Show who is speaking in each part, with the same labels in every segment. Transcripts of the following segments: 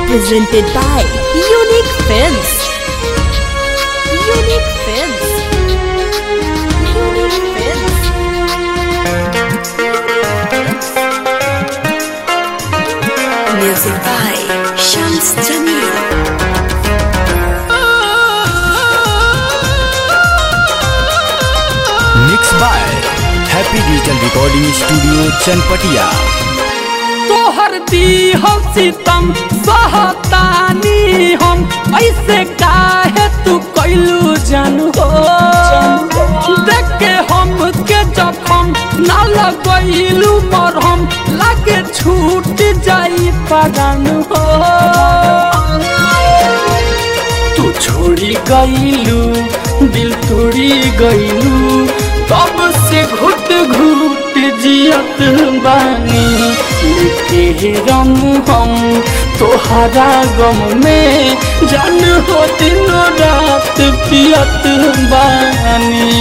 Speaker 1: presented by Unique Films. Unique Films. Unique Films. Music by Shams Jamil.
Speaker 2: Mix by happy digital recording studio Chanpatia
Speaker 3: तोहर दी हम सीतम सहतानी हम ऐसे काहे तू कैलू जानू हो देख के हम के जखम ना लगैलू मरहम लागे छूट जाई परान हो तू छोड़ी गईलू दिल तोड़ी गईलू तब से घुट घुट जियत बानी लेके रम हम तोहरा गम में जान हो दिनों रात पियत बानी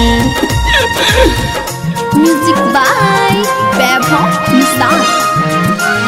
Speaker 1: Music by Vaibhav Nissan.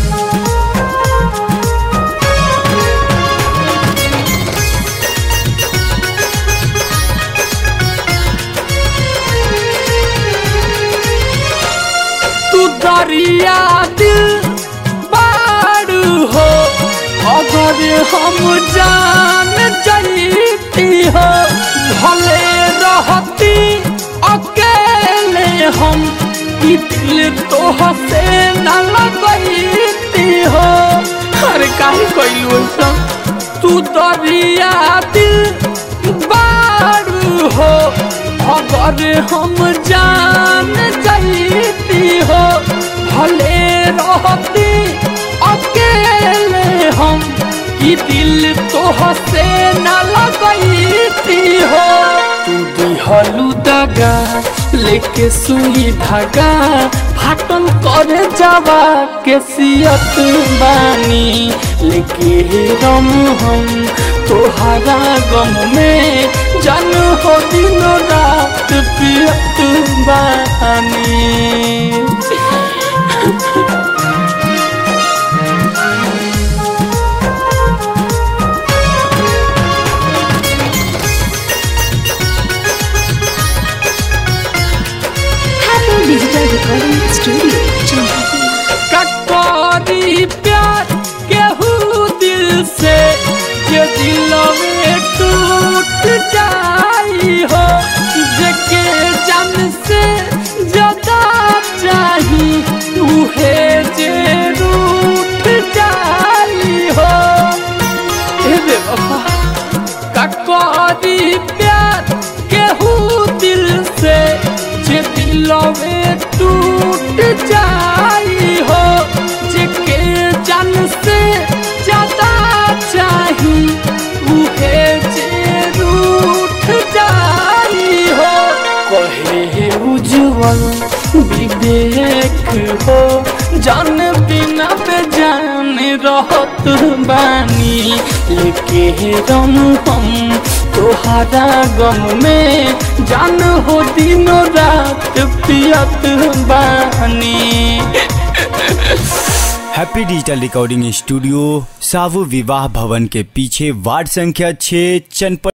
Speaker 3: तू दरिया दिल बारू हो अगर हम जान जाती हो भले रहती अकेले हम ई दिल तो से न लगती हो अरे काहे कैलू ऐसा तू दरिया दिल बारू हो अगर हम जान जाती हो भले रहती अकेले हम कि दिल तो से न लगती हो तू दिहलू दगा लेके सुई धागा फाटल करे जावा के सियत बानी लेके रम हम तोहरा गम में जन हो दिन रात पियत बानी
Speaker 1: Happy Digital Recording Studio, Champatia.
Speaker 3: कटोरी प्यार केहू दिल से के दिल में टूट जाई हो जेके जन से ज्यादा चाही उहे जे रूठ जाई हो ए बेवफा कटोरी प्यार केहू दिल से जे दिल में टूट जाई हो जेके जन से ज्यादा चाही उहे जे रूठ जाई हो कहे उज्जवल विवेक हो जान बिना बेजान रहत बानी लेके रम हम तोहरा गम में जान हो दिनों रात पियत बानी
Speaker 2: हैप्पी डिजिटल रिकॉर्डिंग स्टूडियो सावु विवाह भवन के पीछे वार्ड संख्या 6 चनपट